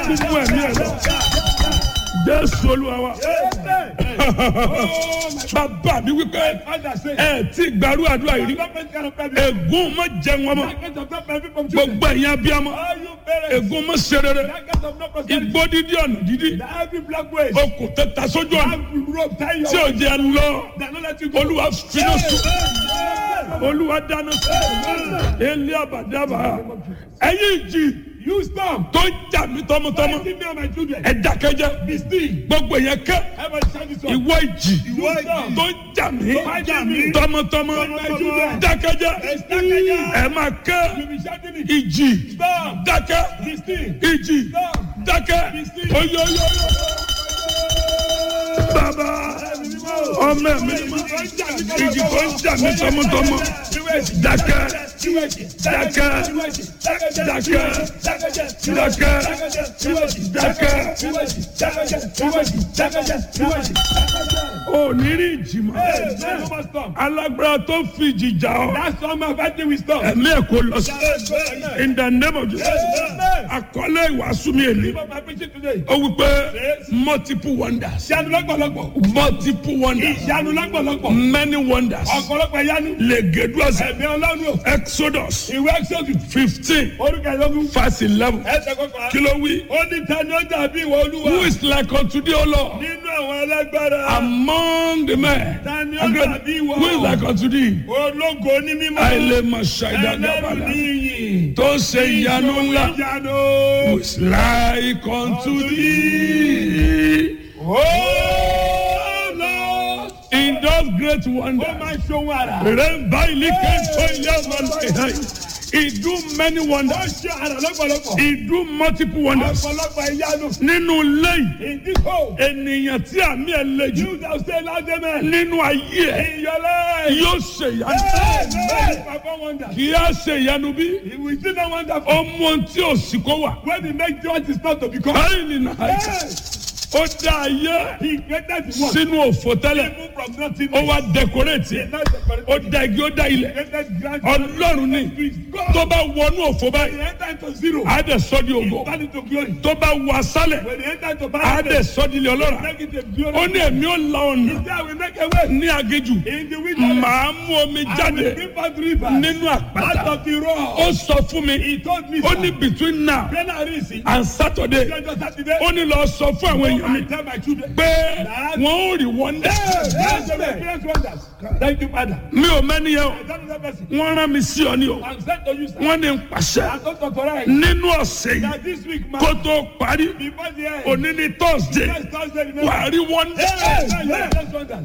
tún mú ẹ̀mí ẹ̀ lọ jésù olúwa wa bàbá mi wípé ẹ ti gbàrú àdúrà yìí rí ègún mọ jẹun ọmọ gbogbo ẹ̀yin abiyamọ ègún mọ serere igbó dídí ọ̀nà dídí okùn tẹta sójú ọ̀nà tí ò jẹ lọ olúwa finá sùn olúwa dáná sùn ilé àbàdàbà ẹ̀yin jì You stop. tó ń jà mí tọmọtọmọ Give me and my children. ẹ dákẹ́jẹ́ Be still. gbogbo yẹn kẹ́ Everybody shout this one. ìwọ ìjì Ìwọ ìjì. tó ń jà mí jà mí. tọmọtọmọ Tọmọtọmọ. dákẹ́jẹ́ Dákẹ́jẹ́. ẹ máa kẹ́ You be shouting it. ìjì Stop. dákẹ́ Be still. ìjì Stop. dákẹ́ Be still. oyoyo bàbá ọmọ mi ìjì tó ń jà mí tọmọtọmọ dákẹ́ dákẹ́ dákẹ́ dákẹ́ ò ní rí ìjì mọ́ alágbára tó fi ìjì jà ọ́ That's why my fighting will stop. ẹ̀mí ẹ̀ kò lọ sí in the name of Jesus àkọlé ìwàásù mi èlé What my preaching today? ó wí pé multiple wonders Ìyanu lọ́pọ̀lọpọ̀. multiple wonders Ìyanu lọ́pọ̀lọpọ̀. many wonders Ọ̀pọ̀lọpọ̀ ìyanu. legeduas Ẹ̀mí ọlọ́run o. exodus Ìwé Exodus. fifteen Orúkọ ìlọ́gùn. verse eleven Ẹsẹ̀ kọkànlá. kí ló wí Ó ní tani ó dàbí ìwọ olúwa. who is like unto thee o lord Nínú àwọn alágbára. among the men Tani ó dàbí ìwọ. who is like unto thee Ológo ní mímọ́. àìlèmọ̀ Ẹlẹ́rù ṣàìdàgbàbàdà ní iyì. tó ṣe ìyanu ńlá Ìyanu. who is like unto thee Oh Lord. in those great Ó wonders. máa ń ṣohun àrà. Remember, he came to ilé ọmọ lọ́yìn. He do many Ó wonders. ṣe àrà lọ́pọ̀lọpọ̀. He do multiple wonders. Ọ̀pọ̀lọpọ̀ ìyanu. Nínú ilé yìí, In this hole. ènìyàn tí àmì ẹ̀ le jù You that stay loud amen. nínú ayé ẹ̀ In your life. yóò ṣe ìyanu. Amen. Perform wonders. Kì í á ṣe ìyanu bí He will still not wonderful. ó mú ohun tí ò sí kó wà. When he make what is not to become. Báyìí nìyà Yes. ó dá ayé He created the world. sínú òfò tẹ́lẹ̀. Even from nothing. Ó wá dẹkọrẹ́tì ẹ̀. Now the Ó dá igi ó dá ilẹ̀. created grand. Ọlọ́run ní God. tó bá wọnú òfò When báyìí. he enter into zero. Á dẹ̀ sọ́ di ògo. Turn into glory. Tó bá wọ asálẹ̀. When he enter into á paradise. dẹ̀ sọ́dílé ọlọ́ra Make it a glory. ó ní ẹ̀mí ó la ọ̀nà There we make a way. ní agéjù In the wilderness. màá mú omi I will jáde bring forth rivers. nínú Out àpáta of the rock. ó sọ fún mi He told me. ó ní between now When I reach it. and Saturday Just Saturday. ó ní lọ sọ fún àwọn èèyàn mi I tell my children. pé wọn ò rí wọ́ndà Yes, they will experience wonders. Thank you, Father. mi ò mẹ́ni yẹn o I tell you that person. wọ́n rán mi sí ọ ní o I'm sent to you, sir. wọ́n ní n pàṣẹ I'm not authorized. nínú ọ̀sẹ̀ yìí That this week, man. kó tó parí Before the end. òní ní Thursday Next Thursday, remember. wà á rí wọ́ndà Yes, yes, yes, wonders.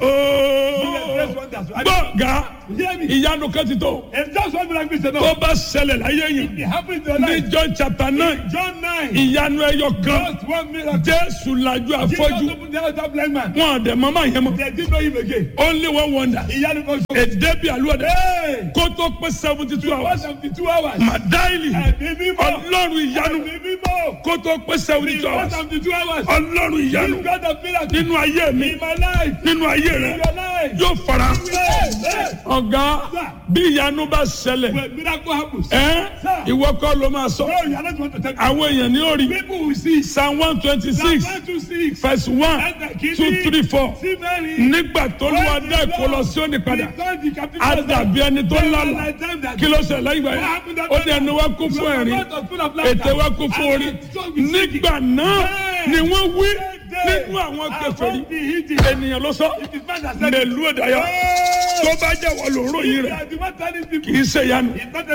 Yes, wonders. gbọ̀ngà Hear me. ìyanu kan ti tó. If just one miracle is tó enough, bá ṣẹlẹ̀ láyé yìí it happens in your ní life. John chapter nine John 9. ìyanu ẹyọ kan Just one miracle. Jésù lajú Jesus afọ́jú opened the eyes of that blind man. wọn àdẹ mọ́mọ́ yẹn mọ́ They didn't know him again. only one wonder Ìyanu kan ṣoṣo. èdè bíi àlùwẹ̀dẹ Hey! kó tó pé seventy two One hours seventy two hours. màdáìlì Ẹ̀mí mímọ́. ọlọ́run ìyanu Ẹ̀mí mímọ́. kó tó pé seventy two One hours seventy two hours. ọlọ́run ìyanu This God of miracle. nínú ayé mi In my life. nínú ayé In rẹ your life. yóò fara Hey, hey. ọ̀gá bí ìyanu bá ṣẹlẹ̀ When miracle happens. ẹ́ ìwọ kọ́ ló máa sọ No, you are not going to take àwọn èèyàn ní orí People will see. psalm one twenty six One, two, six. verse one two three four See Mary. nígbà tó lù wá dá èkó lọ sí òní padà á dàbí ẹni tó lálà kí ló ṣẹlẹ̀ lẹ́yìn ìgbà yẹn ó ní ẹni wá kún fún ẹ̀rín ètè wá kún fún orí nígbà náà ni wọ́n wí nínú àwọn kèfèrí ènìyàn ló sọ mẹlú ìdáyà tó bá jẹ́ wọ́n ló ròyìn rẹ̀ kì í ṣe ìyanu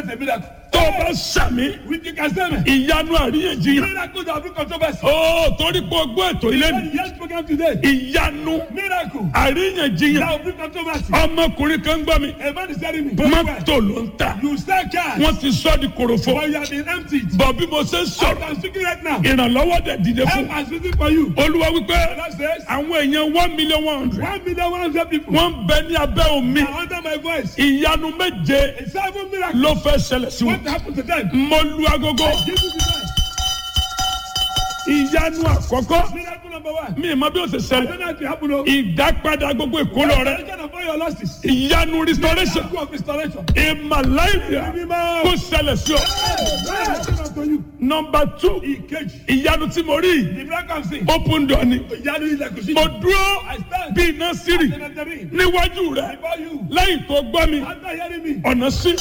tó bá sàmì ìyanu àríyànjiyàn ó torí pé o gbọ́ ètò ilé mi ìyanu àríyànjiyàn ọmọkùnrin kan gbọ́ mi mọ́tò ló ń ta You sell cash, wọ́n ti sọ́ di korofo but you have been emptied. bọ̀ bí mo ṣe ń I sọ̀rọ̀ am speaking right now. ìrànlọ́wọ́ dẹ̀ dìde fún Help is waiting for you. olúwa wípé That says, àwọn èèyàn one million one hundred one million one hundred people wọ́n ń bẹ ní abẹ́ omi are under my voice. ìyanu méje A seven miracle. ló fẹ́ ṣẹlẹ̀ sí wọn What happened to them? mo lu agogo Give me the time. ìyanu àkọ́kọ́ Miracle number one. mi ì mọ bí ó ṣe I ṣẹlẹ̀ don't know if it happened. oh. ìdápadà gbogbo ìkólọ rẹ Restoration of all your losses. ìyanu restoration Miracle of restoration. ìmàláìyà Mímọ́. kó ṣẹlẹ̀ sí ọ Miracle number unto you. number two Ìkejì. ìyanu tí mo rí The miracle I'm seeing. open door ni Ìyanu ilẹ̀kùn sí. mo dúró I stand. bí iná sírì Senator níwájú rẹ Before you. lẹ́yìn tó gbọ́ mi After hearing me. ọ̀nà sí.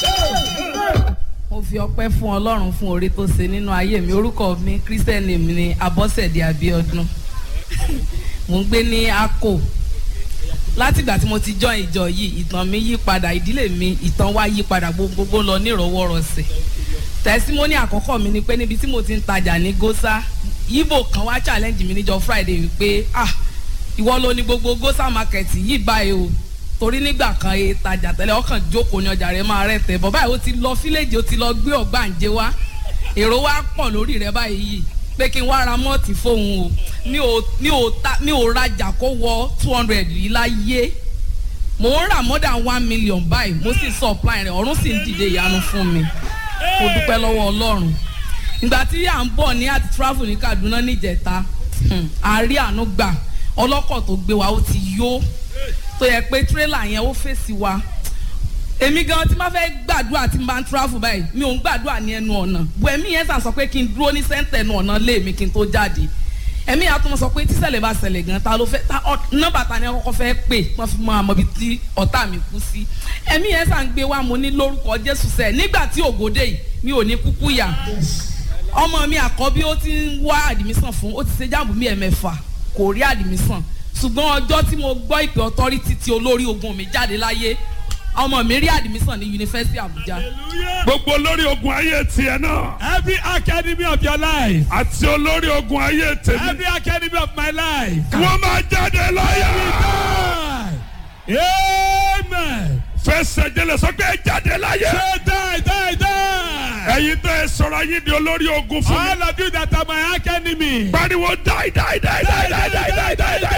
mo fi ọpẹ́ fún ọlọ́run fún oore tó ṣe nínú ayé mi orúkọ mi christian name ni abọ́sẹ̀dé abiodun mo ń gbé ní akko látìgbà tí mo ti join ìjọ yìí ìtàn mi yí padà ìdílé mi ìtàn wa yí padà gbogbogbò lọ nírọwọ́rọsẹ̀ tẹsímọ́nì àkọ́kọ́ mi ni pé níbi tí mo ti ń tajà ní gósà ibo kan wá challenge mi níjọ friday wípé ah ìwọ ló ní gbogbo gósà market yìí báyìí o torí nígbà kan e tajà tẹ́lẹ̀ ọkàn jókòó ní ọjà rẹ̀ máa rẹ̀ tẹ̀ bọ́ báyìí ó ti lọ fílẹ̀jì ó ti lọ gbé ọ̀gbàǹjẹ wá èrò wa pọ̀ lórí rẹ̀ báyìí yìí pé kí n wá ra mọ́ọ̀tì fóun o mi ò mi ò ta mi ò rajà kó wọ two hundred yìí láyé mò ń rà more than one million báyìí mo sì supply rẹ̀ ọ̀run sì ń dìde ìyanu fún mi mo dúpẹ́ lọ́wọ́ ọlọ́run ìgbà tí à ń bọ̀ ní àti travel ní kaduna níjẹta hmm, a rí àánú gbà ọlọ́kọ̀ tó gbé wa ó ti yó tó yẹ pé tírélà yẹn ó fèsì wa èmi gan tí máa fẹ́ gbàdúrà tí n bá ń travel báyìí mi ò ń gbàdúrà ní ẹnu ọ̀nà bu ẹ̀mí yẹn sàn sọ pé kí n dúró ní sẹ́ńtẹ̀ ẹnu ọ̀nà lé mi kí n tó jáde ẹ̀mí yẹn á tún sọ pé tíṣẹ̀lẹ̀ bá ṣẹlẹ̀ gan ta ló fẹ́ ta ọ- nọ́mbà ta ni ẹ kọ́kọ́ fẹ́ pè wọ́n fi mọ àmọ́ ibi tí ọ̀tá mi kú sí ẹ̀mí yẹn sàn gbé wa mo ní lórúkọ Jésù sẹ́ nígbà tí ògòdè yìí mi ò ní kúkú yà ọmọ mi àkọ́bí ó ti ń wá àdìmísàn fún ó ti ṣe jáàmù mi ẹ̀mẹ́fà kò rí àdìmísàn ṣùgbọ́n ọjọ́ tí mo gbọ́ ìpè ọtọ́rítì tí olórí ogun mi jáde láyé ọmọ mi rí àdìmísàn ní yunifásitì Àbújá gbogbo olórí ogun ayé tiẹ̀ náà Every academy of your life. àti olórí ogun ayé tèmi Every academy of my life. wọ́n máa jáde láyà. Die. Amen. fẹsẹ̀ jẹlẹ̀ sọ pé ẹ jáde láyà. Say die, die, die. ẹ̀yin tẹ́ ẹ sọ̀rọ̀ ayé di olórí ogun fún mi. All of you that are my academy. pariwo die die die die die die die die die